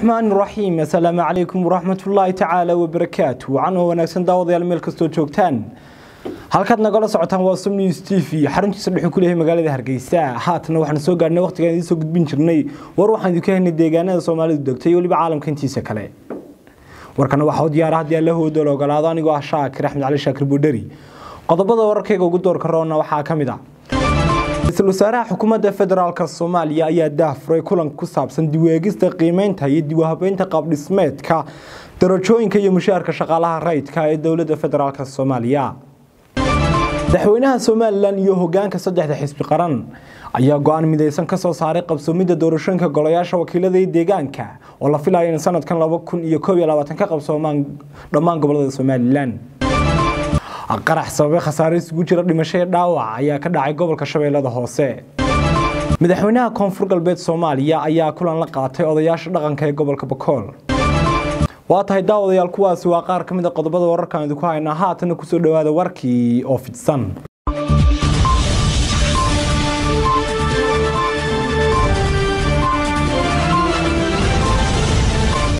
raxmaan raxiim assalaamu calaykum waraxmatullaahi tacaala wabarakaatu wacan oo wanaagsan daawadayaal meel kastoo joogtaan halkaad nagala socotaan waa som news t v xaruntiisa dhexuu ku leeyahay magaalada hargeysa haatana waxaan soo gaarnay waqtigaan idiin soo gudbin jirnay war waxaan idinku haynay deegaanada soomaalidu degtay iyo weliba caalamka intiisa kale warkana waxaa u diyaara haddii alla hoodo la ogolaado anigoo ah shaakir axmed cali shaakir buudheri qodobada wararkayga ugu doorka roona waxaa ka mid ah ra-iisul wasaaraha xukuumadda federaalk soomaaliya ayaa daahfuray kulan ku saabsan diweegista qiimeynta iyo diwahabeynta qaabdhismeedka darajooyinka iyo mushaharka shaqaalaha rayidka ee dowladda federaalk soomaaliya madaxweynaha somalilan iyo hogaanka saddexda xisbi qaran ayaa go-aan midaysan kasoo saaray qabsoomidda doorashooyinka golayaasha wakiilada iyo deegaanka oo la filayo in sanadkan laba kun iyo koob iyo labaatan ka qabsoomaan dhammaan gobolada somalilan qarax sababay khasaare isugu jira dhimasho ee dhaawac ayaa ka dhacay gobolka shabeellada hoose madaxweynaha koonfur galbeed soomaaliya ayaa kulan la qaatay odayaasha dhaqanka ee gobolka bakool waa tahay daawadayaal kuwaasi waa qaar ka mid a qodobada wararkaan idinku haynaa haatana kusoo dhawaada warkii oo fidsan